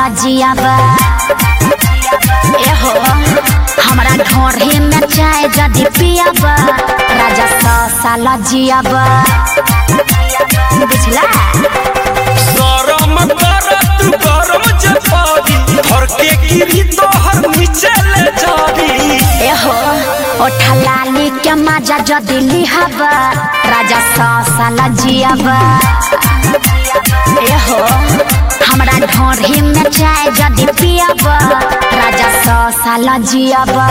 जियाबा एहो हमरा ढोढ़ी में चाय जदि पियाबा राजा सौ साल जियाबा बुझला गरम कर तू गरम जपारी घर के गिरी तोहर नीचे ले जारी एहो ओठा लाली के मजा जदि लिहाबा राजा सौ साल जियाबा एहो हमरा ढोढ़ी में चाय जदि पियाबा राजा सौ साल जियाबा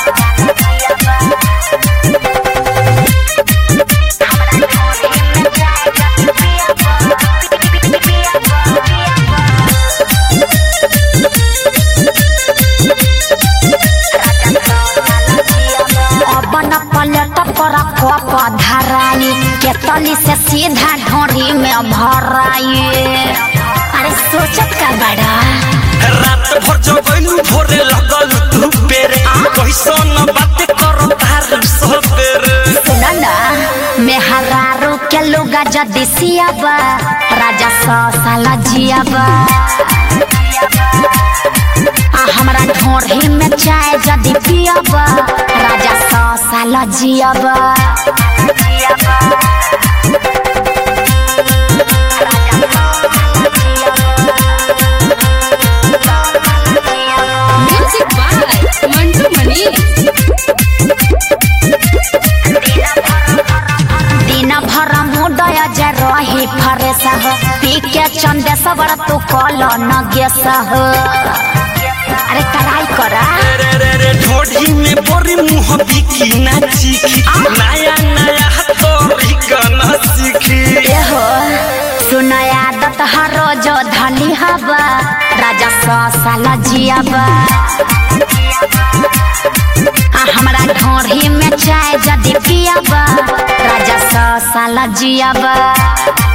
अपन पलट पर कप धराई केतली से सीधा ढोरी में भराई अरे सोचत का बड़ा रात भर जगैलू भोरे लगल तू बेरे कैसन बात कर तार सबेरे सुन ना मेहरारू के लुगा जदि सियाबा राजा सौ साल जियाबा आ हमरा ढोढ़ी में चाय जदि पियाबा राजा सौ साल जियाबा Music by Mantu Mani. दिन भर मुडय जे रही फरेस हो पी के चंदे सबर तू कल न गेस हो अरे कराई करा रे रे रे ढोढ़ी में बोरी मुँह बिकी ना चीखी नया नया तोरी गाना सीखी एहो सुन आदत हर रोज धली हवा राजा सौ साल जियाबा आ हमरा ढोढ़ी में चाय जदि पियाबा राजा सौ साल जियाबा